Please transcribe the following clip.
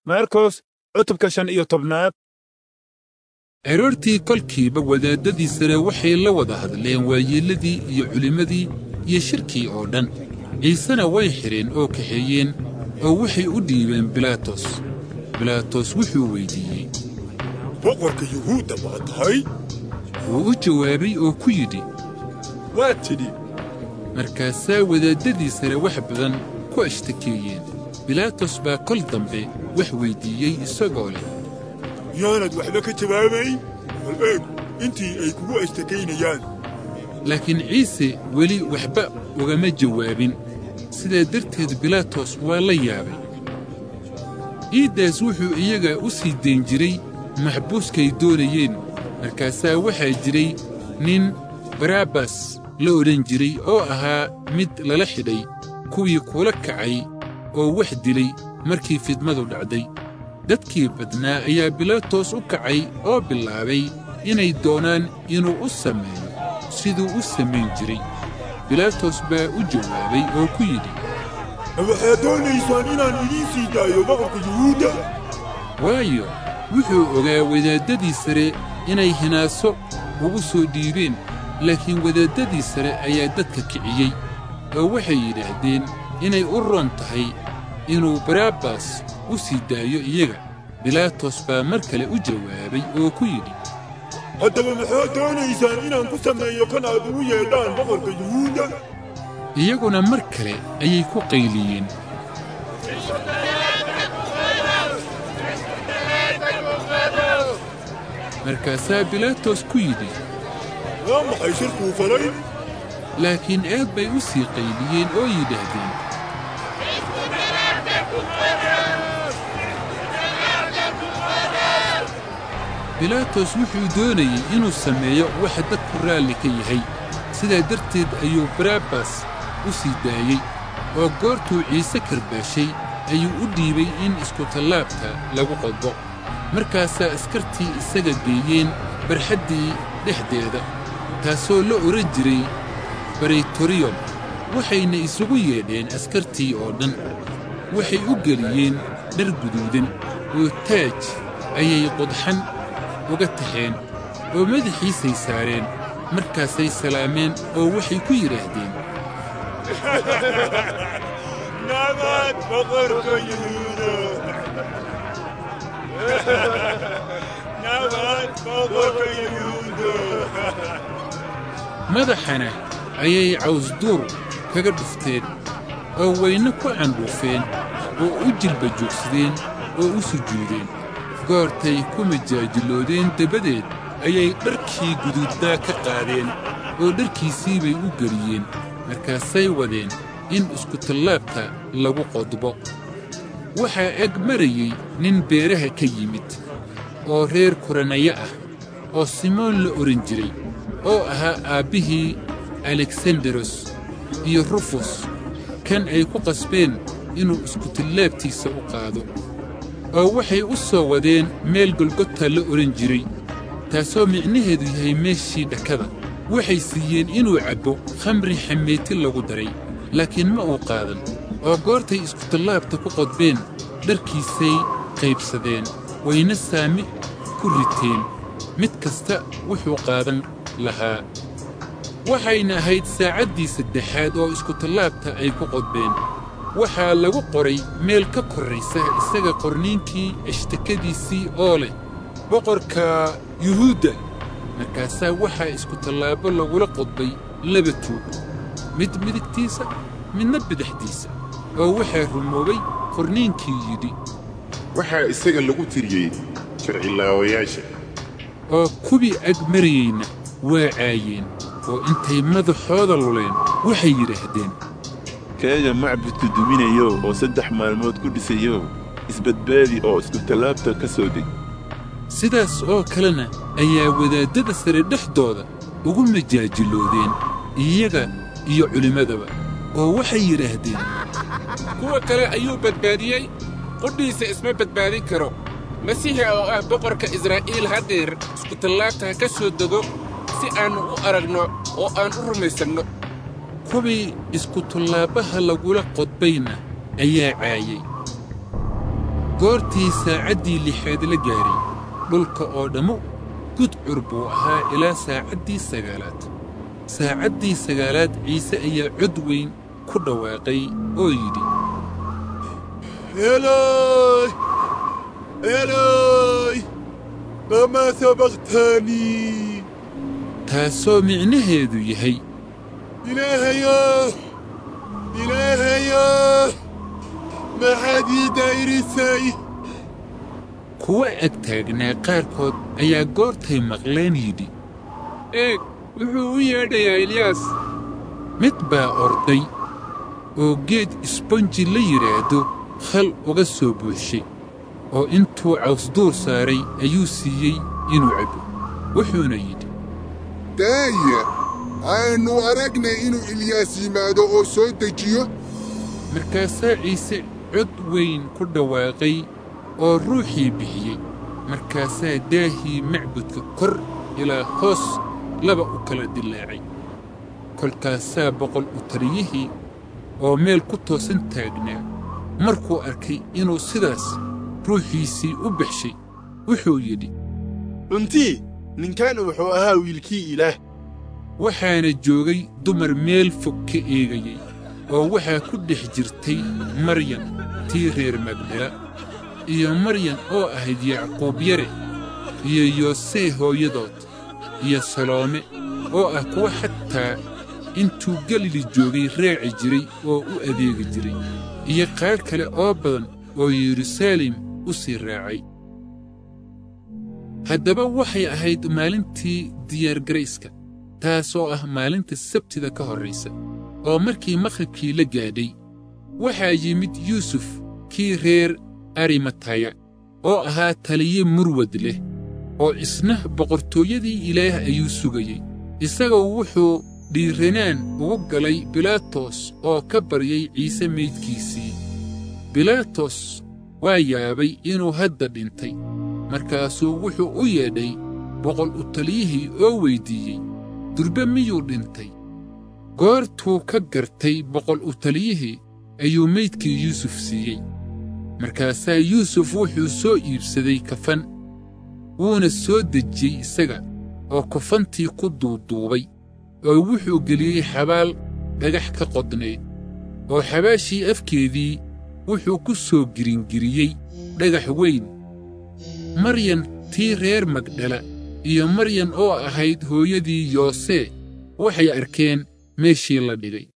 markos cutubka shan iyo tobnaad aroortii kolkiiba wadaaddadii sare waxay la wada hadleen waayeelladii iyo culimmadii iyo shirkii oo dhan ciisena way xidheen oo kaxeeyeen oo waxay u dhiibeen bilaatos bilaatos wuxuu weyddiiyey boqorka yuhuudda baa tahay wuu u jawaabay oo ku yidhi waa tidhi markaasaa wadaaddadii sare wax badan ku ashtakeeyeen bilaatos baa kol dambe wax weyddiiyey isagoo leh miyaanad waxba ka jawaabayn bal eeg intii ay kugu ashtakaynayaan laakiin ciise weli waxba ugama jawaabin sidaa darteed bilaatos waa la yaabay ciiddaas wuxuu iyaga u sii dayn jiray maxbuuskay doonayeen markaasaa waxaa jiray nin barabbas la odhan jiray oo ahaa mid lala xidhay kuwii kula kacay oo wax dilay markii fidmadu dhacday dadkii badnaa ayaa bilaatos u kacay oo bilaabay inay doonaan inuu u sameeyo siduu u samayn jiray bilaatos baa u jawaabay oo ku yidhi ma waxaad doonaysaan inaan idiin sii daayo boqorka yuhuudda waayo wuxuu ogaa wadaaddadii sare inay hinaaso ugu soo dhiibeen laakiin wadaaddadii sare ayaa dadka kiciyey oo waxay yidhaahdeen inay u roon tahay inuu barabbas u sii daayo iyaga bilaatos baa mar kale u jawaabay oo ku yidhi haddaba maxaad doonaysaan inaan ku sameeyo kan aad ugu yeedhaan boqorka yuhuudda iyaguna mar kale ayay ku qayliyeen markaasaa bilaatos ku yidhi waa maxay shirkuu falay laakiin aad bay u sii qayliyeen oo yidhaahdeen bilaatos wuxuu doonayey inuu sameeyo waxa dadku raalli ka yahay sidaa darteed ayuu barabbas u sii daayey oo goortuu ciise karbaashay ayuu u dhiibay in iskutallaabta lagu qodbo markaasaa askartii isaga geeyeen barxaddii dhexdeeda taasoo la odhan jiray baraytoriyom waxayna isugu yeedheen askartii oo dhan waxay u geliyeen dhar guduudan oo taaj ayay qodxan uga taxeen oo madaxiisay saareen markaasay salaameen oo waxay ku yidhaahdeen nabad boqorka yuhuuda nabad boqorka yuhuuda madaxana ayay cawsduur kaga dhufteen oo wayna ku candhuufeen oo u jilba joogsadeen oo u sujuudeen goortay ku majaajiloodeen dabadeed ayay dharkii guduudnaa ka qaadeen oo dharkiisii bay u geliyeen markaasay wadeen in iskutallaabta lagu qodbo waxaa eg marayey nin beeraha ka yimid oo reer kuranayo ah oo simoon la odhan jiray oo ahaa aabbihii aleksandaros iyo rufus kan ay ku qasbeen inuu iskutallaabtiisa u qaado oo waxay u soo wadeen meel golgota la odhan jiray taasoo micnaheedu yahay meeshii dhakada waxay siiyeen inuu cabbo khamri xameeti lagu daray laakiin ma uu qaadan oo goortay iskutallaabta ku qodbeen dharkiisay qaybsadeen wayna saami ku riteen mid kasta wuxuu qaadan lahaa waxayna ahayd saacaddii saddexaad oo iskutallaabta ay ku qodbeen waxaa lagu qoray meel ka korraysa isaga qorniinkii ashtakadiisii oo leh boqorka yuhuudda markaasaa waxaa iskutallaabo lagula qodbay laba tuug mid midigtiisa midna bidixdiisa oo waxaa rumoobay qorniinkii yidhi waxaa isaga lagu tiriyey sharcilaawayaasha oo kuwii ag marayeyna waa caayeen oo intay madaxooda luleen waxay yidhaahdeen keega macbudka duminayo oo saddex maalmood ku dhisayo isbadbaadi oo iskutallaabta ka soo deg sidaas oo kalena ayaa wadaaddada sare dhexdooda ugu majaajiloodeen iyaga iyo culimmadaba oo waxay yidhaahdeen kuwa kale ayuu badbaadiyey qudhiisa isma badbaadin karo masiixa oo ah boqorka israa'iil haddeer iskutallaabta ha ka soo dego si aannu u aragno oo aan u rumaysanno kuwii iskutallaabbaha lagula qodbayna ayaa caayey goortii saacaddii lixaad la gaaray dhulka oo dhammu gudcur buu ahaa ilaa saacaddii sagaalaad saacaddii sagaalaad ciise ayaa cod weyn ku dhawaaqay oo yidhi إلهي إلهي لما سبقتني taasoo micnaheedu yahay إلهي إلهي ما حد يدايرسي kuwa ag taagnaa qaarkood ayaa goortay maqleen yidhi eeg wuxuu u yeedhayaa ilyaas mid baa orday oo geed isbonji la yidhaahdo khal uga soo buuxshay oo intuu cawsduur saaray ayuu siiyey inuu cabbo wuxuuna yidhi daaya aynu aragnay inuu ilyaas yimaado oo soo dejiyo markaasaa ciise cod weyn ku dhawaaqay oo ruuxii bixiyey markaasaa daahii macbudka kor ilaa hoos laba u kala dilaacay kolkaasaa boqol u tariyihii oo meel ku toosan taagnaa markuu arkay inuu sidaas ruuxiisii u baxshay wuxuu yidhi runtii ninkan wuxuu ahaa wiilkii ilaah waxaana joogay dumar meel fog ka eegayey oo waxaa ku dhex jirtay maryan tii reer magdala iyo maryan oo ahayd yacquub yare iyo yoosee hooyadood iyo saloome oo ah kuwa xataa intuu galili joogay raaci jiray oo u adeegi jiray iyo qaar kale oo badan oo yeruusaalem u sii raacay haddaba waxay ahayd maalintii diyaargarayska taasoo ah maalinta sabtida ka horraysa oo markii maqribkii la gaadhay waxaa yimid yuusuf kii reer arimataya oo ahaa taliye murwad leh oo isna boqortooyadii ilaah ayuu sugayey isagoo wuxuu dhiiranaan ugu galay bilaatos oo ka baryay ciise meydkiisii bilaatos waa yaabay inuu hadda dhintay markaasuu wuxuu u yeedhay boqol u taliyihii oo weyddiiyey durbe miyuu dhintay goortuu ka gartay boqol u taliyihii ayuu meydkii yuusuf siiyey markaasaa yuusuf wuxuu soo iibsaday kafan wuuna soo dejiyey isaga oo kafantii ku duuduubay oo wuxuu geliyey xabaal dhagax ka qodnayd oo xabaashii afkeedii wuxuu ku soo giringiriyey dhagax weyn maryan tii reer magdhala iyo maryan oo ahayd hooyadii yoosee waxay arkeen meeshii la dhigay